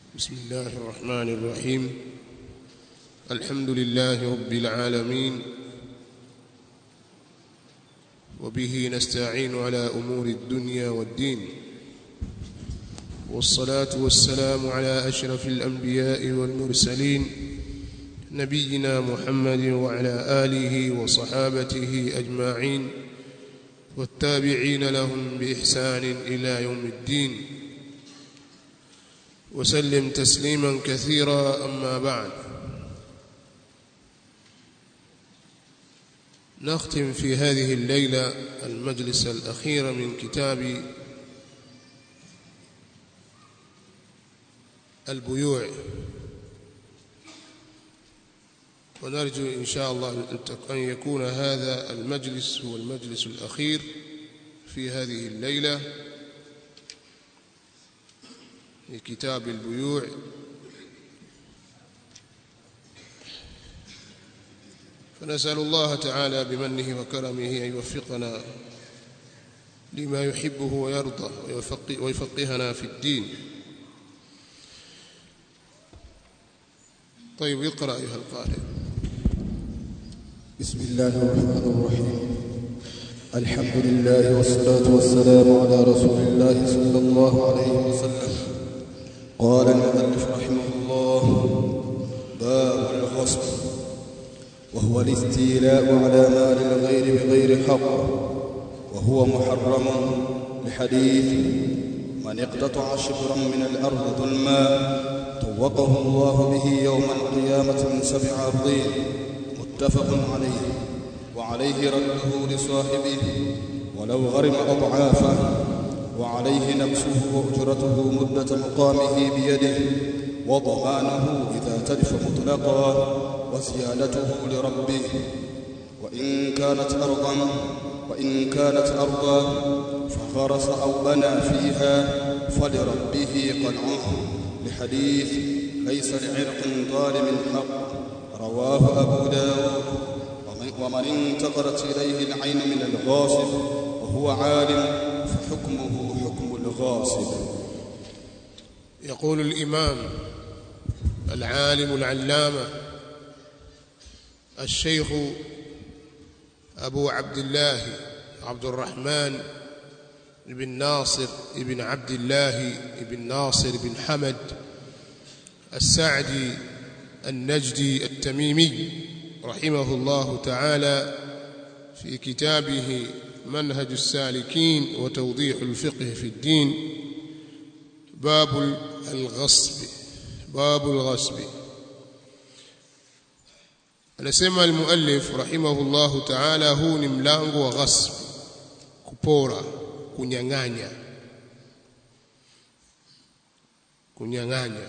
بسم الله الرحمن الرحيم الحمد لله رب العالمين وبه نستعين على أمور الدنيا والدين والصلاة والسلام على أشرف الأنبياء والمرسلين نبينا محمد وعلى آله وصحابته أجمعين والتابعين لهم بإحسان إلى يوم الدين وسلم تسليما كثيرا أما بعد نختم في هذه الليلة المجلس الأخير من كتاب البيوع ونرجو إن شاء الله أن يكون هذا المجلس هو المجلس الأخير في هذه الليلة لكتاب البيوع فنسأل الله تعالى بمنه وكرمه أن يوفقنا لما يحبه ويرضى ويفقهنا في الدين طيب اقرأ أيها القارئ بسم الله الرحمن الرحيم الحمد لله والصلاة والسلام على رسول الله صلى الله عليه وسلم قال المؤلف رحمه الله باب الغصب وهو الاستيلاء على مال الغير بغير حق وهو محرم لحديث من اقتطع شبرا من الأرض ظلما طوقه الله به يوم القيامة من سبع أرضين متفق عليه وعليه رده لصاحبه ولو غرم أضعافه وعليه نفسه وأجرته مدة مقامه بيده وضمانه إذا تلف مطلقا وزيادته لربه وإن كانت أرضا وإن كانت أرضا فغرس أو بنى فيها فلربه قلعه لحديث ليس لعرق ظالم حق رواه أبو داود ومن انتقلت إليه العين من الغاصب وهو عالم فحكمه حكم الغاصب يقول الإمام العالم العلامة الشيخ أبو عبد الله عبد الرحمن بن ناصر بن عبد الله بن ناصر بن حمد السعدي النجدي التميمي رحمه الله تعالى في كتابه منهج السالكين وتوضيح الفقه في الدين باب الغصب باب الغصب anasema almuallif rahimahullahu ta'ala huu ni mlango wa ghasb kupora kunyang'anya kunyang'anya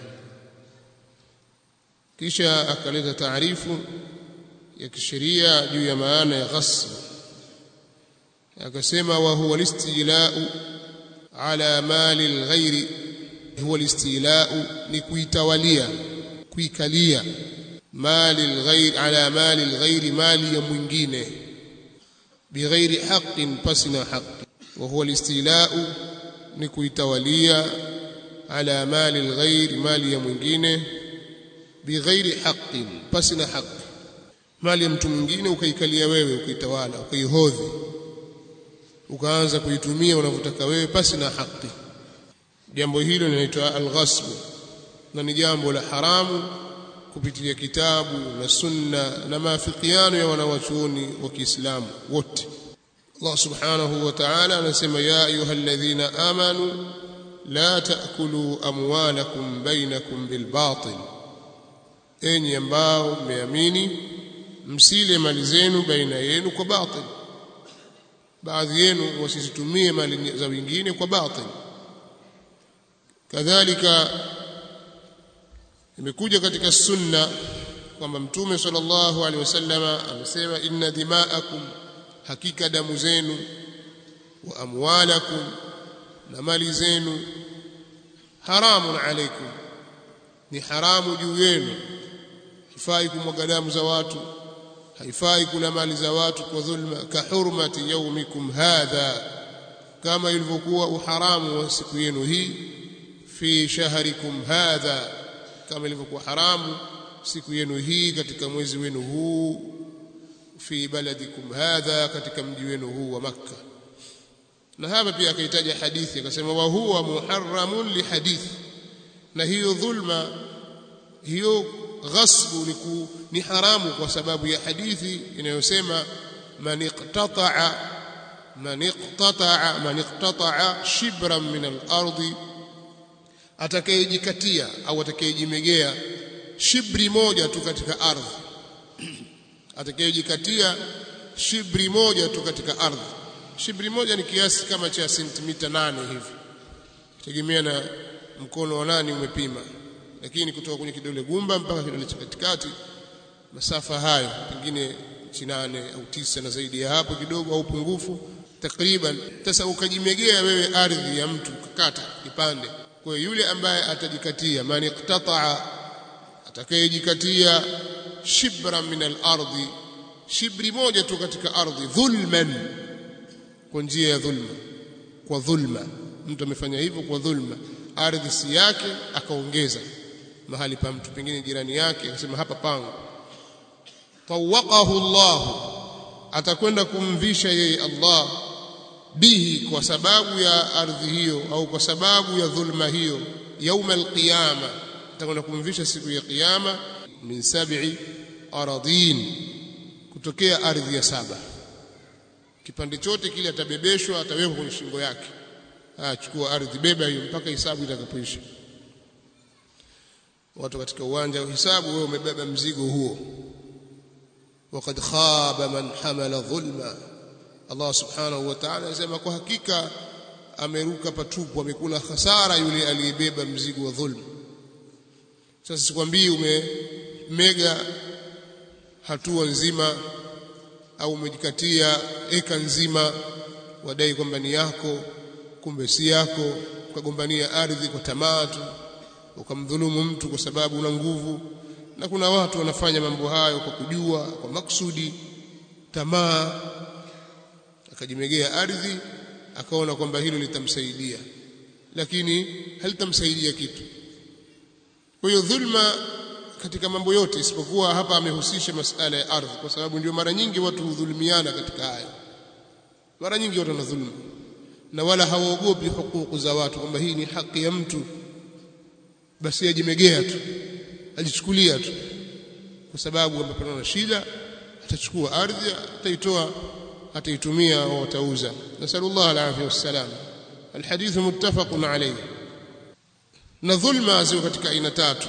kisha akaleta taarifu ya kisheria juu ya maana ya ghasb akasema wa huwa listila'u ala mali alghairi huwa listila'u ni kuitawalia kuikalia mali alghair ala mali alghairi mali ya mwingine bighairi haqqin pasina haqqi wa huwa listila'u ni kuitawalia ala mali alghair mali ya mwingine bighairi haqqin pasina haqqi mali ya mtu mwingine ukaikalia wewe ukaitawala ukaihodhi ukaanza kuitumia unavyotaka wewe pasi na haki jambo hilo linaitwa alghasb na ni jambo la haramu kupitia kitabu na sunna na maafikiano ya wanawachuoni wa Kiislamu wote Allah subhanahu wa ta'ala anasema ya ayyuhalladhina amanu la ta'kulu amwalakum bainakum bilbatil enyi ambao mmeamini msile mali zenu baina yenu kwa batil baadhi yenu wasizitumie mali za wengine kwa batil kadhalika imekuja katika sunna kwamba mtume sallallahu alaihi wasallama amesema inna dima'akum hakika damu zenu wa amwalakum na mali zenu haramun alaikum ni haramu juu yenu hifai kumwaga damu za watu haifai kula mali za watu kwa dhulma ka hurmati yaumikum hadha kama ilivyokuwa uharamu wa siku yenu hii fi shahrikum hadha kama ilivyokuwa haramu siku yenu hii katika mwezi wenu huu fi baladikum hadha katika mji wenu huu wa makka na hapa pia akahitaja hadithi akasema wa huwa muharramun li hadithi na hiyo dhulma hiyo ghasbu ni, ku, ni haramu kwa sababu ya hadithi inayosema man iqtata'a man iqtata'a man iqtata'a shibran min al-ardi atakayejikatia au atakayejimegea shibri moja tu katika ardhi atakayejikatia shibri moja tu katika ardhi shibri moja ni kiasi kama cha sentimita nane hivi tegemea na mkono wa nani umepima lakini kutoka kwenye kidole gumba mpaka kidole cha katikati masafa hayo pengine inchi nane au tisa na zaidi ya hapo kidogo au pungufu takriban sasa ukajimegea wewe ardhi ya mtu kakata kipande kwa yule ambaye atajikatia man iqtata'a atakayejikatia shibra min al-ardi shibri moja tu katika ardhi dhulman kwa njia ya dhulma kwa dhulma mtu amefanya hivyo kwa dhulma ardhi si yake akaongeza mahali pa mtu pengine jirani yake akasema hapa pangu tawaqahu Allah atakwenda kumvisha yeye Allah bihi kwa sababu ya ardhi hiyo au kwa sababu ya dhulma hiyo yauma alqiyama atakwenda kumvisha siku ya kiyama min sab'i aradin kutokea ardhi ya saba kipande chote kile atabebeshwa atawekwa kwenye shingo yake achukua ardhi beba hiyo mpaka hisabu itakapoisha watu katika uwanja wa hisabu wewe umebeba mzigo huo وقد خاب من حمل ظلما Allah subhanahu wa ta'ala anasema kwa hakika ameruka patupu amekula hasara yule aliyebeba mzigo wa dhulma sasa sikwambii umemega hatua nzima au umejikatia eka nzima wadai kwamba ni yako kumbe si yako ukagombania ardhi kwa tamaa tu ukamdhulumu mtu kwa sababu una nguvu na kuna watu wanafanya mambo hayo kwa kujua kwa maksudi tamaa akajimegea ardhi akaona kwamba hilo litamsaidia lakini halitamsaidia kitu kwa hiyo dhulma katika mambo yote isipokuwa hapa amehusisha masala ya ardhi kwa sababu ndio mara nyingi watu hudhulumiana katika haya mara nyingi watu wanadhulumu na wala hawaogopi hukuku za watu kwamba hii ni haki ya mtu basi ajimegea tu ajichukulia tu kwa sababu amepatana na shida atachukua ardhi ataitoa ataitumia au atauza nasallallahu alaihi wasallam alhadith muttafaqun alayhi na dhulma ziko katika aina tatu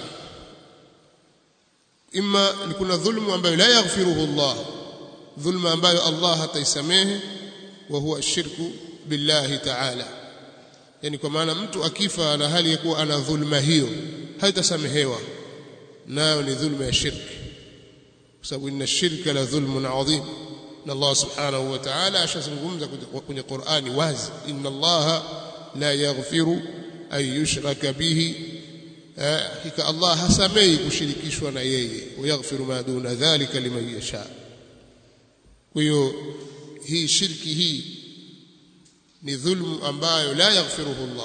imma ni kuna dhulmu ambayo la yaghfiruhu Allah dhulma ambayo Allah hataisamehe wa huwa ashirku billahi ta'ala yani kwa maana mtu akifa na hali ya kuwa ana dhulma hiyo haitasamehewa nayo ni dhulma ya shirki kwa sababu inna shirka la dhulmun adhim na Allah subhanahu wa ta'ala ashazungumza kwenye Qur'ani wazi inna Allah la yaghfiru an yushraka bihi hakika Allah hasamei kushirikishwa na yeye wayaghfiru ma duna dhalika liman yasha kwa hiyo hii shirki hii ni dhulmu ambayo la yaghfiruhu Allah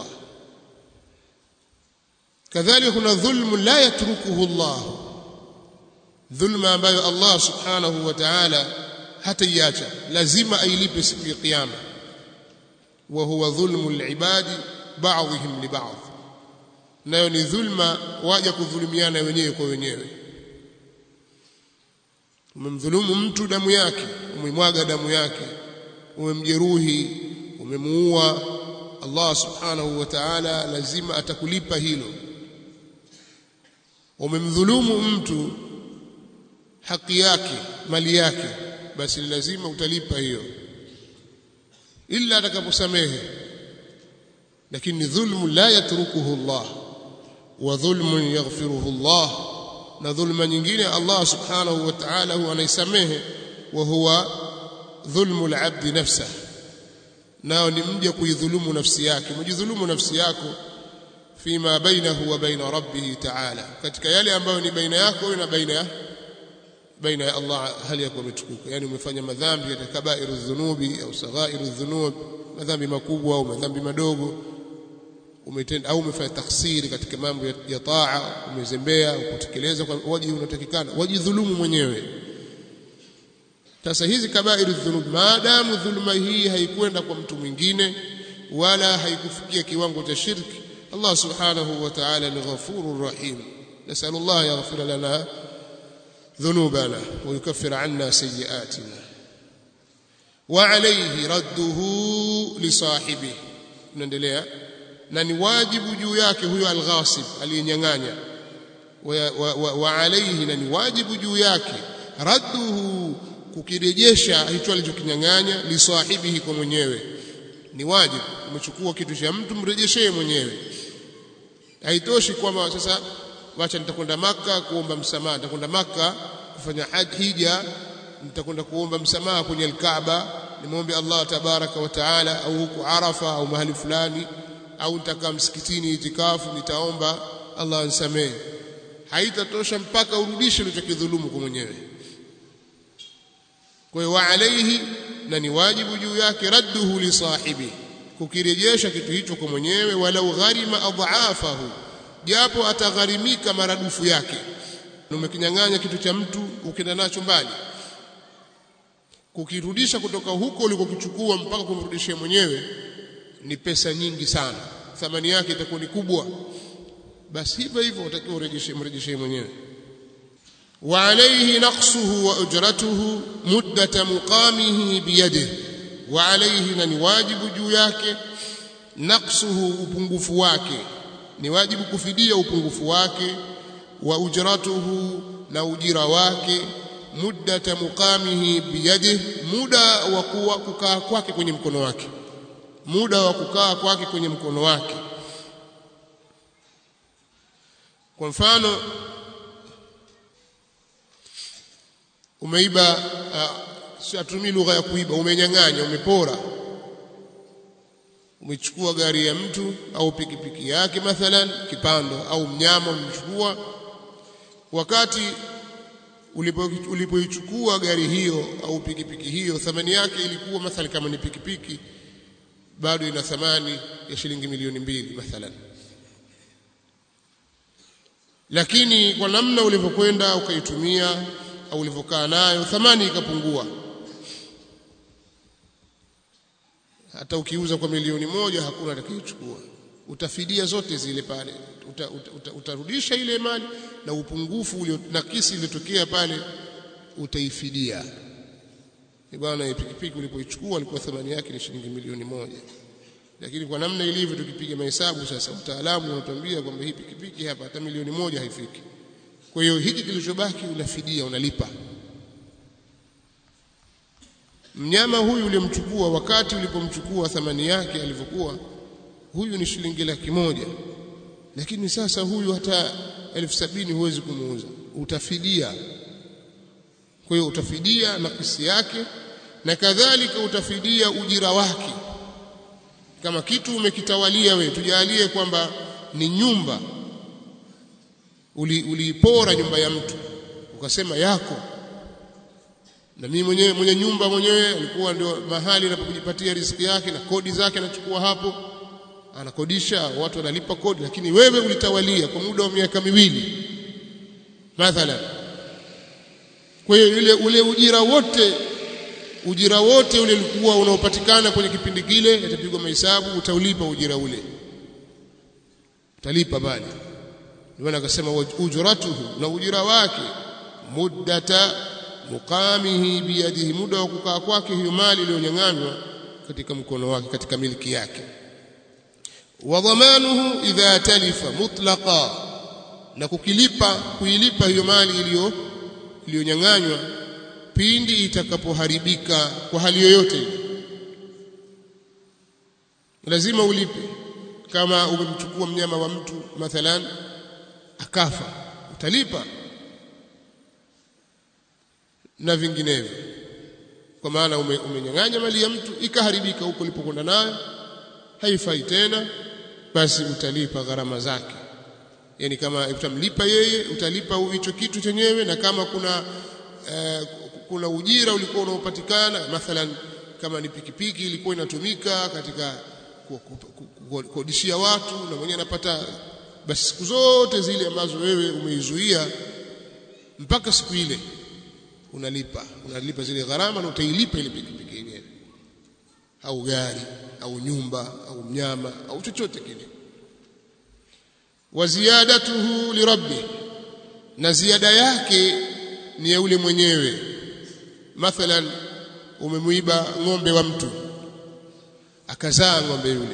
kadhalika kuna dhulmu la yatrukuhu Allah dhulma ambayo Allah subhanahu wa ta'ala hataiacha lazima ailipe siku ya kiyama wa huwa dhulmu al-ibadi ba'dihim li ba'd nayo ni dhulma waja kudhulumiana wenyewe kwa wenyewe umemdhulumu mtu damu yake umemwaga damu yake umemjeruhi umemuua Allah subhanahu wa ta'ala lazima atakulipa hilo umemdhulumu mtu haki yake mali yake basi lazima utalipa hiyo illa atakaposamehe lakini dhulmu la yatrukuhu Allah wa dhulmun yaghfiruhu Allah na dhulma nyingine Allah subhanahu wa ta'ala huwa anaisamehe wa huwa dhulmu al-abd nafsahu nao ni mja kuidhulumu nafsi yake mjidhulumu nafsi yako fima bainahu wa baina rabbih ta'ala katika yale ambayo ni baina yako na baina ya baina ya Allah hali yako umetukuka yani umefanya madhambi katika kabairu dhunubi au saghairu dhunub madhambi makubwa au madhambi madogo umetenda au umefanya taksiri katika mambo ya, ya taa umezembea kutekeleza kwa wajibu unatakikana wajidhulumu mwenyewe sasa hizi kabairu dhunub maadamu dhuluma hii haikwenda kwa mtu mwingine wala haikufikia kiwango cha shirki Allah subhanahu wa ta'ala ni ghafurur rahim nasallallahu yaghfir lana dhunubana wa yukaffir anna sayyi'atina wa alayhi radduhu li sahibihi tunaendelea na ni wajibu juu yake huyo alghasib aliyenyang'anya wa, wa, wa, wa alayhi na ni wajibu juu yake radduhu kukirejesha hicho alichokinyang'anya li sahibihi kwa mwenyewe ni wajibu umechukua kitu cha mtu mrejeshee mwenyewe haitoshi kwamba sasa wacha nitakwenda maka kuomba msamaha nitakwenda maka kufanya hija nitakwenda kuomba msamaha kwenye alkaaba nimwombe Allah tabaraka wa taala au huku Arafa au mahali fulani au nitakaa msikitini itikafu nitaomba Allah ansamehe haitatosha mpaka urudishe ulichokidhulumu kwa mwenyewe kwa hiyo wa alayhi na ni wajibu juu yake radduhu li sahibi kukirejesha kitu hicho kwa mwenyewe walau gharima adhaafahu japo atagharimika maradufu yake umekinyang'anya kitu cha mtu ukienda nacho mbali kukirudisha kutoka huko ulikokichukua mpaka kumrudishia mwenyewe ni pesa nyingi sana thamani yake itakuwa ni kubwa basi hivyo hivyo utakiwa urejeshe mrejeshe mwenyewe wa alayhi naqsuhu wa ujratuhu muddata muqamihi biyadihi wa alayhi na ni wajibu juu yake naqsuhu upungufu wake ni wajibu kufidia upungufu wake wa ujratuhu na ujira wake muddata muqamihi biyadihi muda wa kuwa kukaa kwake kwenye mkono wake muda wa kukaa kwake kwenye mkono wake kwa mfano umeiba siatumii lugha ya kuiba umenyang'anya umepora umechukua gari ya mtu au pikipiki yake mathalan kipando au mnyama umechukua wakati ulipoichukua ulipo gari hiyo au pikipiki hiyo thamani yake ilikuwa mathalan kama ni pikipiki bado ina thamani ya shilingi milioni mbili mathalan lakini kwa namna ulivyokwenda ukaitumia au ulivyokaa nayo thamani ikapungua hata ukiuza kwa milioni moja hakuna atakayechukua utafidia zote zile pale uta, uta, uta, utarudisha ile mali na upungufu ulio nakisi iliyotokea pale utaifidia bwana pikipiki ulipoichukua ilikuwa thamani yake ni shilingi milioni moja lakini kwa namna ilivyo tukipiga mahesabu sasa mtaalamu unatuambia kwamba hii pikipiki hapa hata milioni moja haifiki kwa hiyo hiki kilichobaki unafidia unalipa mnyama huyu uliomchukua wakati ulipomchukua thamani yake alivyokuwa huyu ni shilingi laki moja lakini sasa huyu hata elfu sabini huwezi kumuuza utafidia kwa hiyo utafidia nakisi yake na kadhalika utafidia ujira wake kama kitu umekitawalia we tujalie kwamba ni nyumba uliipora uli nyumba ya mtu ukasema yako na mimi mwenyewe mwenye nyumba mwenyewe alikuwa ndio mahali anapojipatia riziki yake na kodi zake anachukua hapo anakodisha watu wanalipa kodi lakini wewe ulitawalia kwa muda wa miaka miwili mathalan kwa hiyo ile ule ujira wote ujira wote ule ulikuwa unaopatikana kwenye kipindi kile itapigwa mahesabu utaulipa ujira ule utalipa bali ndio akasema ujratuhu na ujira wake muddata muqamihi biyadihi muda wa kukaa kwake hiyo mali iliyonyang'anywa katika mkono wake katika miliki yake wa dhamanuhu idha talifa mutlaqa na kukilipa kuilipa hiyo mali iliyo iliyonyang'anywa pindi itakapoharibika kwa hali yoyote lazima ulipe kama umemchukua mnyama wa mtu mathalan akafa utalipa na vinginevyo kwa maana ume, umenyang'anya mali ya mtu ikaharibika huko ulipokwenda nayo haifai tena basi utalipa gharama zake yani kama utamlipa yeye utalipa hicho kitu chenyewe na kama kuna uh, kuna ujira ulikuwa unaopatikana mathalan kama ni pikipiki ilikuwa inatumika katika kukodishia watu na mwenyewe anapata basi siku zote zile ambazo wewe umeizuia mpaka siku ile unalipa unalipa zile gharama na utailipa ile pikipiki yenyewe au gari au nyumba au mnyama au chochote kile wa ziyadatuhu lirabbi na ziada yake ni ya yule mwenyewe mathalan umemuiba ng'ombe wa mtu akazaa ng'ombe yule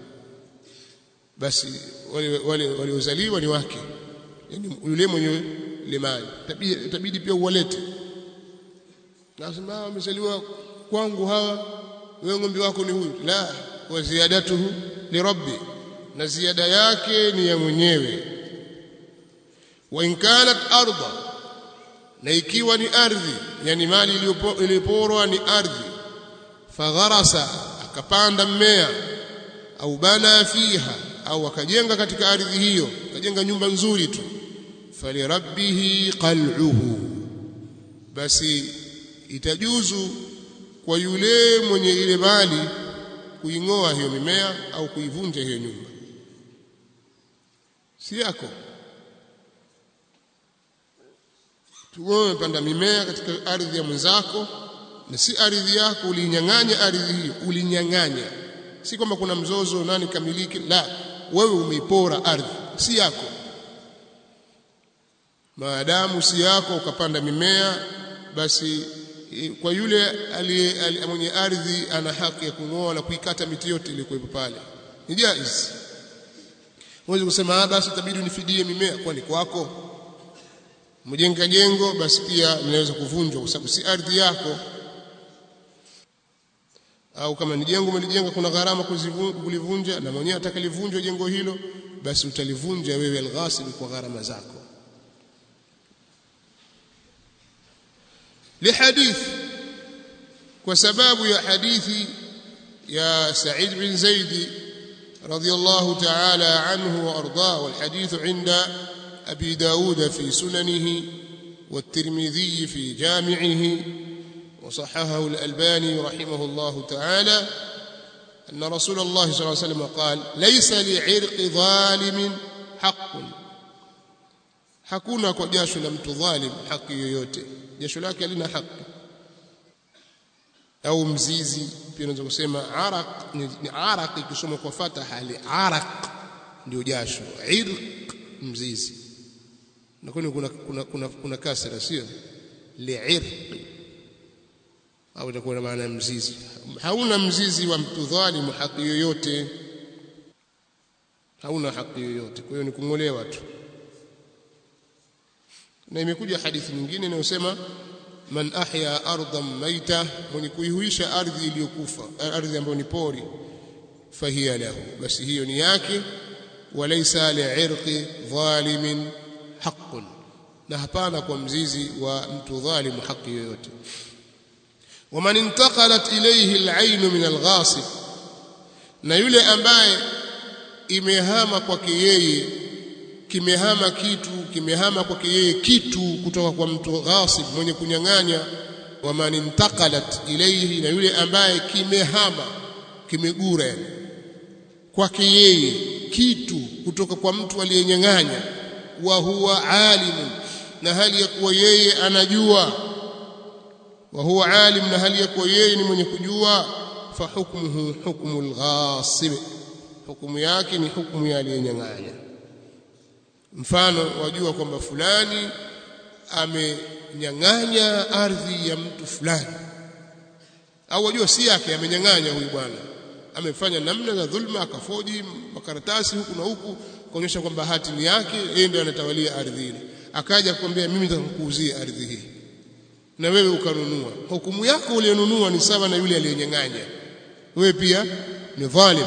basi wale wale waliozaliwa ni wake yani yule mwenye ile mali itabidi pia uwalete nasema wamezaliwa kwangu hawa wewe ng'ombe wako ni huyu la wa ziyadatuhu li rabbi na ziada yake ni ya mwenyewe wa in kanat ardha na ikiwa ni ardhi yani mali iliyoporwa ni ardhi fagharasa akapanda mmea au bana fiha au akajenga katika ardhi hiyo akajenga nyumba nzuri tu falirabbihi qal'uhu basi itajuzu kwa yule mwenye ile mali kuing'oa hiyo mimea au kuivunja hiyo nyumba si yako tuwe panda mimea katika ardhi ya mwenzako na si ardhi yako ulinyang'anya ardhi hiyo ulinyang'anya si kwamba kuna mzozo nani kamiliki la wewe umeipora ardhi si yako maadamu si yako ukapanda mimea basi kwa yule aliye mwenye ardhi ana haki ya kung'oa na kuikata miti yote iliyokuwepo pale ni jaiz huwezi kusema basi itabidi unifidie mimea kwani kwako mjenga jengo basi pia linaweza kuvunjwa kwa sababu si ardhi yako au kama ni jengo umelijenga kuna gharama kulivunja na mwenyewe atakalivunjwa jengo hilo basi utalivunja wewe alghasib kwa gharama zako لحديث وسباب يا حديث يا سعيد بن زيد رضي الله تعالى عنه وأرضاه والحديث عند أبي داود في سننه والترمذي في جامعه وصححه الألباني رحمه الله تعالى أن رسول الله صلى الله عليه وسلم قال ليس لعرق ظالم حق hakuna kwa jasho la mtu dhalim haki yoyote jasho lake halina haki au mzizi pia unaweza kusema araq ni, ni araq ikisoma kwa fataha li araq ndio jasho irq mzizi na kuna kuna kuna, kuna, kuna kasra sio li'irq au itakuwa na maana mzizi hauna mzizi wa mtu dhalimu haki yoyote hauna haki yoyote kwa hiyo ni kungolewa tu na imekuja hadithi nyingine inayosema man ahya ardan maita mwenye kuihuisha ardhi iliyokufa ardhi ambayo ni pori fahiya lahu basi hiyo ni yake walaysa li'irqi dhalimin haqqun na hapana kwa mzizi wa mtu dhalimu haki yoyote waman intaqalat ilayhi al'ayn min al-ghasib na yule ambaye imehama kwake yeye kimehama kitu kimehama kwake yeye kitu kutoka kwa mtu ghasib mwenye kunyang'anya waman intaqalat ilayhi na yule ambaye kimehama kimegura yani kwake yeye kitu kutoka kwa mtu aliyenyang'anya wa huwa alimun na hali ya kuwa yeye anajua wa huwa alim na hali ya kuwa yeye ni mwenye kujua fa hukmuhu hukmu al-ghasib hukumu yake ni hukumu ya aliyenyang'anya mfano wajua kwamba fulani amenyang'anya ardhi ya mtu fulani au wajua si yake amenyang'anya huyu bwana amefanya namna za dhulma akafoji makaratasi huku na huku kuonyesha kwamba hati ni yake yeye ndiye anatawalia ardhi ile akaja kukwambia mimi nitakuuzia ardhi hii na wewe ukanunua hukumu yako uliyonunua ni sawa na yule aliyenyang'anya wewe pia ni dhalim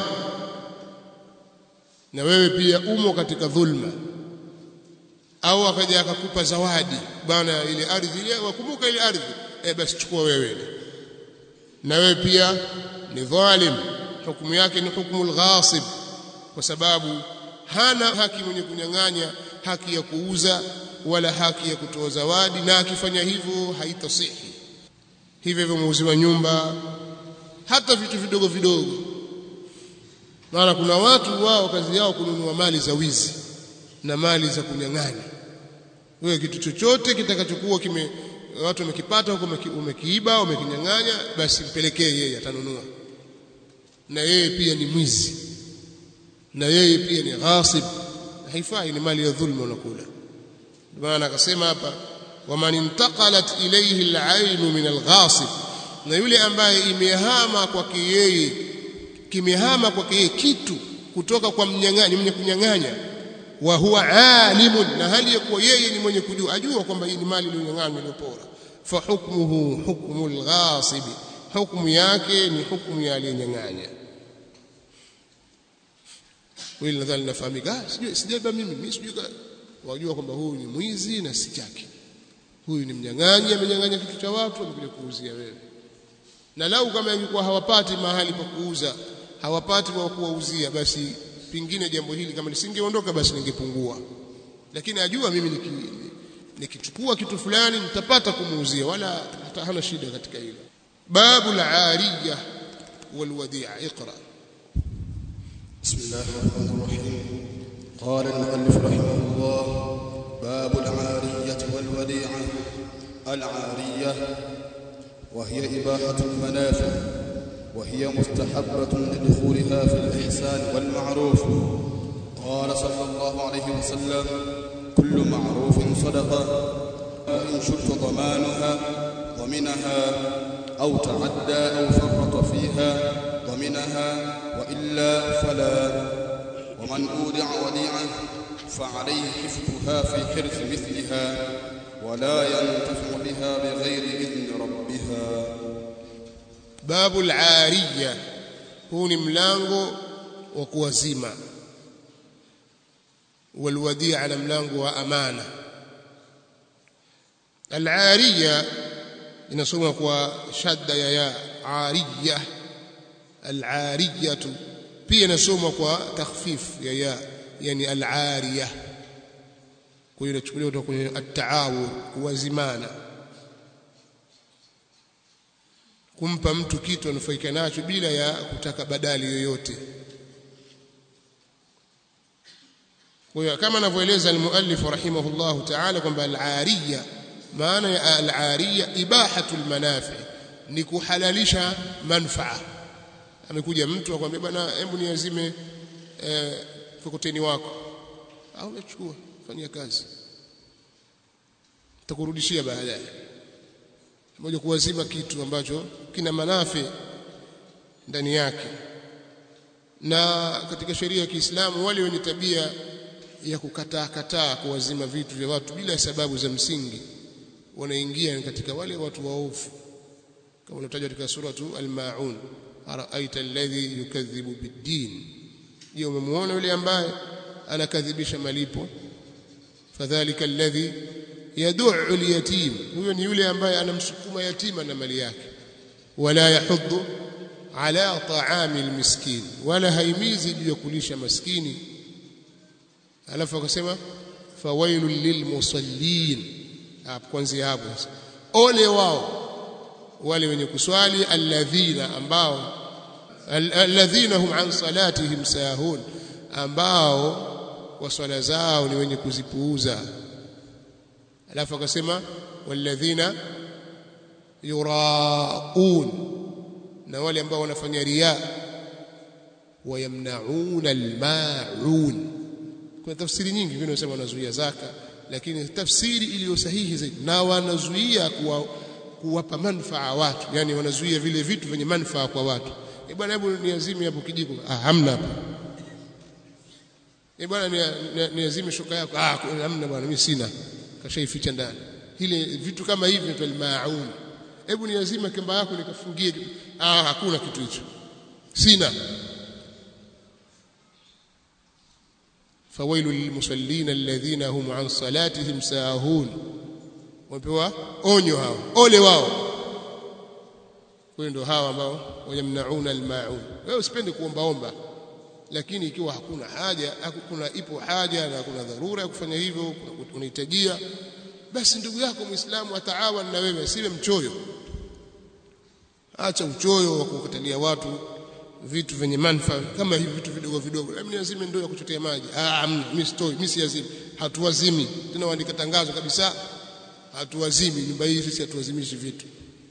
na wewe pia umo katika dhulma au akaja akakupa zawadi bwana ile ardhi ile wakumbuka ile ardhi eh basi chukua wewe na wewe pia ni dhalim hukumu yake ni hukumu al-ghasib kwa sababu hana haki mwenye kunyang'anya haki ya kuuza wala haki ya kutoa zawadi na akifanya hivyo haitasihi hivyo hivyo muuzi wa nyumba hata vitu vidogo vidogo maana kuna watu wao kazi yao kununua mali za wizi na mali za kunyang'anya wewe kitu chochote kitakachokuwa kime watu wamekipata huko umekiiba umekinyang'anya basi mpelekee yeye atanunua na yeye pia ni mwizi na yeye pia ni ghasib haifai ni mali ya dhulma unakula maana akasema hapa waman intaqalat ilayhi al-ayn min al-ghasib na yule ambaye imehama kwake yeye kimehama kwake yeye kitu kutoka kwa mnyang'anyi mwenye kunyang'anya wa huwa alimun na hali ya kuwa yeye ni mwenye kujua ajua kwamba hii ni mali iliyonyang'anywa iliyopora fa hukmuhu hukmu al-ghasib hukumu yake ni hukumu ya aliyenyang'anya wewe nadhani nafahamika ah sijui sijaiba mimi mimi sijui wajua kwamba huyu ni mwizi na si chake huyu ni mnyang'anyi amenyang'anya kitu cha watu amekuja kuuzia wewe na lau kama ingekuwa hawapati mahali pa kuuza hawapati wa kuwauzia basi pingine jambo hili kama lisingeondoka basi lingepungua lakini ajua mimi niki, nikichukua kitu fulani nitapata kumuuzia wala hana shida katika hilo babu al-ariya wal-wadi'a iqra بسم الله الرحمن الرحيم قال المؤلف رحمه الله باب العارية والوديعة العارية وهي إباحة المنافع وهي مستحبة لدخولها في الإحسان والمعروف قال صلى الله عليه وسلم كل معروف صدقة وإن شرط ضمانها ضمنها أو تعدى أو فرط فيها ضمنها وإلا فلا ومن أودع وديعة فعليه حفظها في حرز مثلها ولا ينتفع بها بغير إذن ربها babu al-ariya huu ni mlango wa kuwazima walwadia na mlango wa amana al-ariya inasoma kwa shadda ya ya ariya al-ariyatu pia inasoma kwa takhfif ya ya yani al-ariya kwa hiyo inachukuliwa kutoka kwenye at-taawun kuwazimana kumpa mtu kitu anufaika nacho bila ya kutaka badali yoyote kwa hiyo kama anavyoeleza almuallif rahimahullahu ta'ala kwamba al-ariya maana ya al-ariya ibahatul manafi ni kuhalalisha manfaa amekuja mtu akwambia bwana hebu niazime eh, mkokoteni wako au nachukua fanyia kazi takurudishia baadaye moja kuwazima kitu ambacho kina manafi ndani yake na katika sheria ya Kiislamu wale wenye tabia ya kukataa kataa kuwazima vitu vya watu bila sababu za msingi wanaingia katika wale watu waovu kama unatajwa katika suratu al-maun araaita alladhi yukadhibu bid-din je umemwona yule ambaye anakadhibisha malipo fadhalika alladhi yad'u al-yatim huyo ni yule ambaye anamsukuma yatima na mali yake wala yahuddu ala ta'ami al-miskin wala haimizi juu ya kulisha maskini alafu akasema fawailul lilmusallin hapo kwanza hapo ole wao wale wenye kuswali alladhina ambao alladhina hum an salatihim sahun ambao wa swala zao ni wenye kuzipuuza alafu akasema walladhina yuraun na wale ambao wanafanya riya wayamnauna almaun kuna tafsiri nyingi vile wanasema wanazuia zaka lakini tafsiri iliyo sahihi zaidi na wanazuia kuwa kuwapa manufaa watu yani wanazuia vile vitu vyenye manufaa kwa watu e bwana hebu niazime hapo kijiko ah hamna hapo e bwana niazime shuka yako ah hamna bwana mimi sina kashaificha ndani ile vitu kama hivi ni maun hebu niazime kamba yako nikafungie ah hakuna kitu hicho sina فويل للمصلين الذين هم عن صلاتهم ساهون wamepewa onyo hao ole wao kwa ndio hao ambao wayamnauna almaun wewe usipende kuombaomba lakini ikiwa hakuna haja hakuna ipo haja na kuna dharura ya kufanya hivyo unahitajia basi ndugu yako muislamu ataawan na wewe asiwe mchoyo acha uchoyo wa kukatalia watu vitu vyenye manufaa kama hivi vitu vidogo vidogo labda niazime ndoo ya kuchotea maji ah mimi sitoi mimi siazimi hatuwazimi tena waandika tangazo kabisa hatuwazimi nyumba hii sisi hatuwazimishi vitu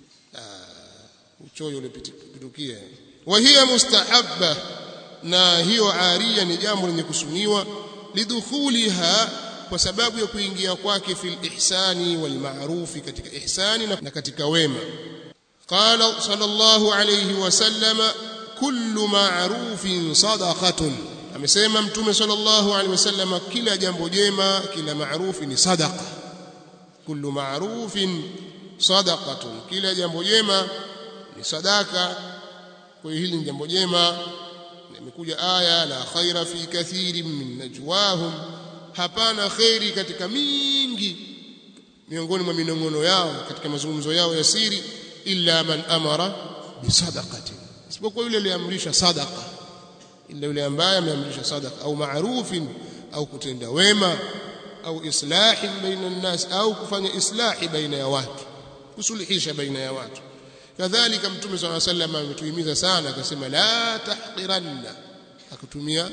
uchoyo ulipitukia wa hiya mustahabba na hiyo aria ni jambo lenye kusuniwa lidukhuliha kwa sababu ya kuingia kwake fil ihsani wal ma'rufi katika ihsani na katika wema qala sallallahu alayhi wasallam kullu ma'rufin sadaqatun amesema mtume sallallahu alayhi wasallam kila jambo jema kila maarufi ni sadaqa kullu ma'rufin sadaqatun kila jambo jema ni sadaka kwa hiyo hili ni jambo jema imekuja aya la khaira fi kathirin min najwahum hapana khairi katika mingi miongoni mwa minongono yao katika mazungumzo yao ya siri illa man amara bisadaqatin isipokuwa yule aliamrisha sadaqa illa yule ambaye ameamrisha sadaqa au ma'rufin au kutenda wema au islahi baina nnas au kufanya islahi baina ya watu kusuluhisha baina ya watu kadhalika mtume swalla sallam ametuhimiza sana akasema la tahqiranna akatumia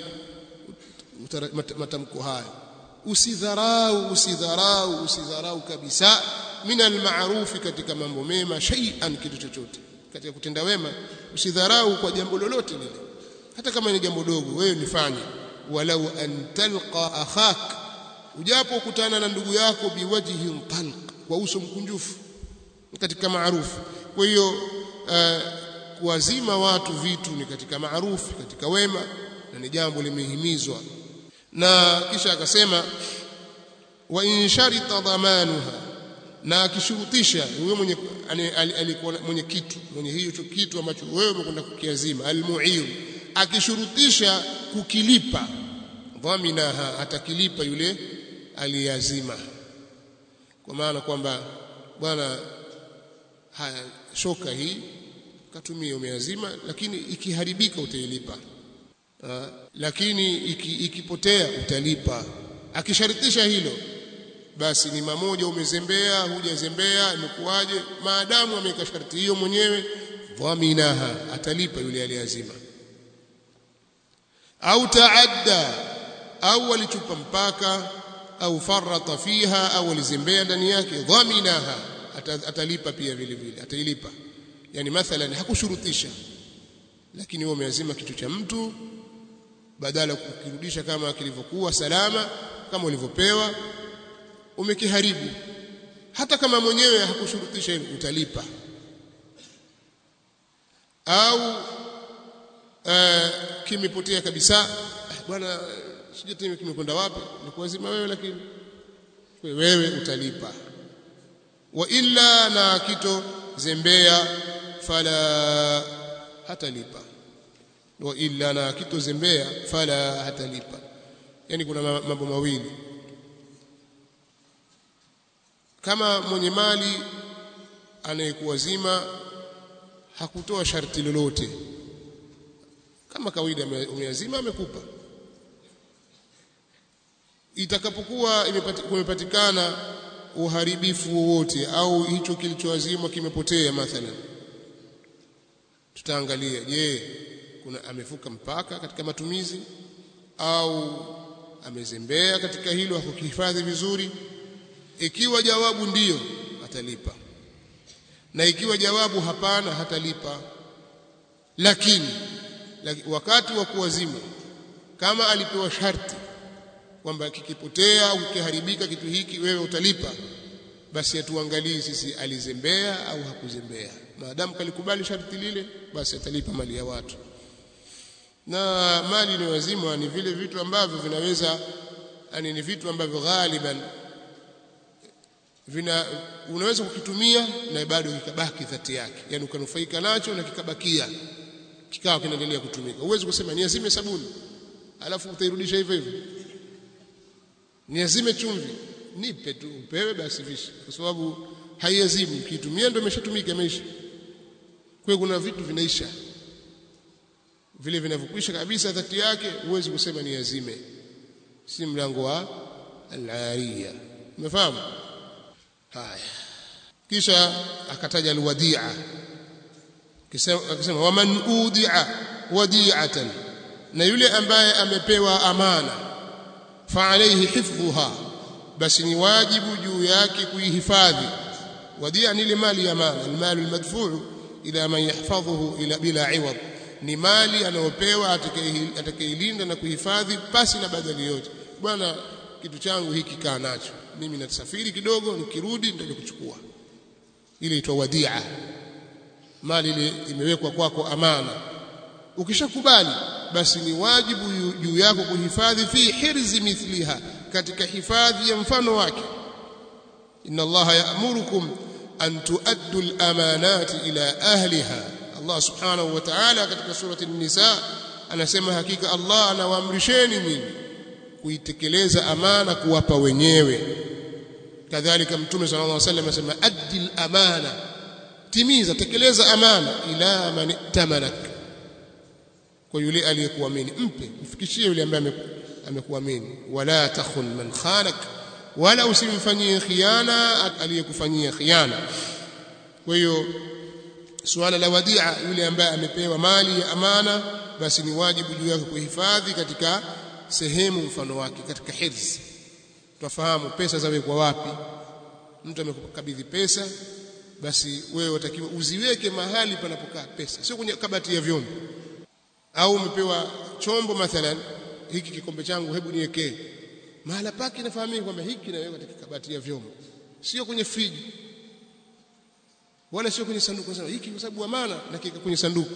matamko hayo usidharau usidharau usidharau kabisa min alma'rufi katika mambo mema shay'an kitu chochote katika kutenda wema usidharau kwa jambo lolote lile hata kama ni jambo dogo wewe nifanye walau an talqa akhak ujapo kutana na ndugu yako biwajhi talq kwa uso mkunjufu katika maarufu kwa hiyo uh, kuwazima watu vitu ni katika maarufu katika wema na ni jambo limehimizwa na kisha akasema wa in sharita dhamanuha na akishurutisha huyo mwenye alikuwa mwenye kitu mwenye hiyo kitu ambacho wewe umekwenda kukiazima almu'ir akishurutisha kukilipa dhaminaha atakilipa yule aliyazima kwa maana kwamba bwana haya shoka hii katumia umeazima lakini ikiharibika utailipa ha, lakini iki, ikipotea utalipa akisharitisha hilo basi ni mamoja umezembea hujazembea imekuwaje maadamu ameweka sharti hiyo mwenyewe dhaminaha atalipa yule aliyeazima au taadda au alichupa mpaka au farata fiha au alizembea ndani yake dhaminaha atalipa pia vile vile atailipa yani mathalan hakushurutisha lakini wewe umeazima kitu cha mtu badala kukirudisha kama kilivyokuwa salama kama ulivyopewa umekiharibu hata kama mwenyewe hakushurutisha hivyo utalipa au uh, kimepotea kabisa bwana sijui tena kimekwenda wapi nikuazima wewe lakini wewe utalipa wa illa na kito zembea fala hatalipa wa illa na kito zembea fala hatalipa yani kuna mambo mawili kama mwenye mali anayekuwazima hakutoa sharti lolote kama kawaida umeazima amekupa itakapokuwa kumepatikana uharibifu wowote au hicho kilichoazimwa kimepotea mathalan tutaangalia je kuna amevuka mpaka katika matumizi au amezembea katika hilo hakukihifadhi vizuri ikiwa jawabu ndiyo atalipa na ikiwa jawabu hapana hatalipa lakini wakati wa kuwazima kama alipewa sharti kwamba kikipotea au kikiharibika kitu hiki wewe utalipa basi atuangalie sisi alizembea au hakuzembea maadamu kalikubali sharti lile basi atalipa mali ya watu na mali inayozimwa ni vile vitu ambavyo vinaweza yani ni vitu ambavyo ghaliban vina unaweza kukitumia na bado kikabaki dhati yake yani ukanufaika nacho na kikabakia kikawa kinaendelea kutumika huwezi kusema niazime sabuni alafu utairudisha hivyo hivyo niazime chumvi nipe tu upewe basi vishi kwa sababu haiazimu ukiitumia ndio imeshatumika imeisha kwa kuna vitu vinaisha vile vinavyokwisha kabisa dhati yake huwezi kusema ni azime si mlango wa al-ariya umefahamu haya kisha akataja alwadia akisema waman udia wadi'atan na yule ambaye amepewa amana fa alayhi hifdhuha basi ni wajibu juu yake kuihifadhi wadia ni ile mali ya amana almalu almadfuu ila man yahfadhuhu ila bila iwad ni mali anayopewa atakayeilinda na kuhifadhi pasi na badali yote bwana kitu changu hiki kaa nacho mimi nasafiri kidogo nikirudi nitaje kuchukua ile itwa wadia mali ile imewekwa kwako amana ukishakubali basi ni wajibu juu yako kuhifadhi fi hirzi mithliha katika hifadhi ya mfano wake inna allaha ya'murukum an tuaddu al-amanati ila ahliha Allah subhanahu wa ta'ala katika surati an-nisa anasema hakika Allah anawaamrisheni nyinyi kuitekeleza amana kuwapa wenyewe kadhalika mtume sallallahu alaihi wasallam anasema addi al-amana timiza tekeleza amana ila man tamanak kwa yule aliyekuamini mpe mfikishie yule ambaye amekuamini wala takhun man khanak wala usimfanyie khiana aliyekufanyia khiana kwa hiyo suala la wadia yule ambaye amepewa mali ya amana basi ni wajibu juu yake kuhifadhi katika sehemu mfano wake katika hirzi tufahamu pesa zawekwa wapi mtu amekukabidhi pesa basi wewe utakiwa uziweke mahali panapokaa pesa sio kwenye kabati ya vyombo au umepewa chombo mathalan hiki kikombe changu hebu niwekee mahala pake nafahamika kwamba hiki naweka katika kabati ya vyombo sio kwenye friji wala sio kwenye sanduku sasa hiki kwa sababu amana na kika kwenye sanduku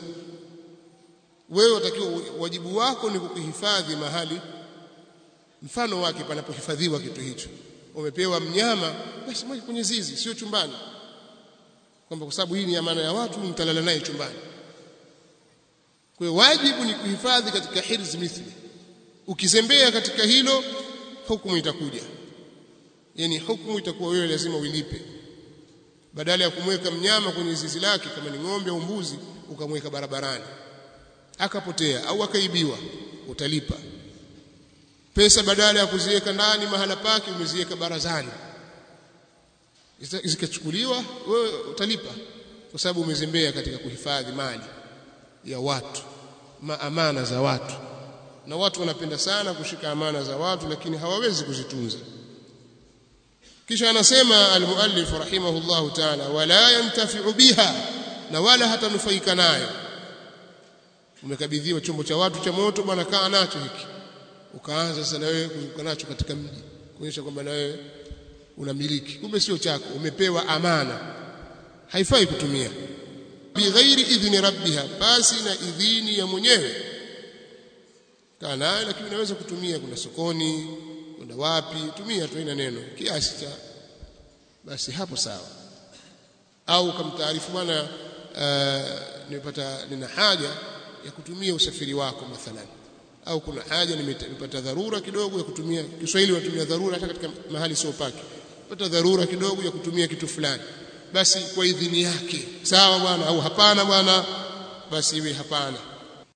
wewe utakiwa wajibu wako ni kukuhifadhi mahali mfano wake panapohifadhiwa kitu hicho umepewa mnyama basi moja kwenye zizi sio chumbani kwamba kwa sababu hii ni amana ya watu mtalala naye chumbani kwa hiyo wajibu ni kuhifadhi katika hirz mithli ukizembea katika hilo hukumu itakuja yani hukumu itakuwa wewe lazima uilipe badala ya kumweka mnyama kwenye zizi lake kama ni ng'ombe au mbuzi ukamweka barabarani akapotea au akaibiwa utalipa pesa badala ya kuziweka ndani mahala pake umeziweka barazani zikachukuliwa wewe utalipa kwa sababu umezembea katika kuhifadhi mali ya watu maamana za watu na watu wanapenda sana kushika amana za watu lakini hawawezi kuzitunza kisha anasema almuallif rahimahullahu ta'ala wala yantafi'u biha na wala hatanufaika nayo umekabidhiwa chombo cha watu cha moto bwana kaa nacho hiki ukaanza sasa na wewe kuzunguka nacho katika mji kuonyesha kwamba na wewe unamiliki kumbe sio chako umepewa amana haifai kutumia bighairi idhni rabbiha basi na idhini ya mwenyewe kaa nayo lakini unaweza kutumia kuna sokoni kwenda wapi tumia tu ina neno kiasi cha basi hapo sawa au kamtaarifu bwana uh, nimepata nina haja ya kutumia usafiri wako mathalan au kuna haja nimepata dharura kidogo ya kutumia Kiswahili wanatumia dharura hata katika mahali sio pake pata dharura kidogo ya kutumia kitu fulani basi kwa idhini yake sawa bwana au hapana bwana basi iwe hapana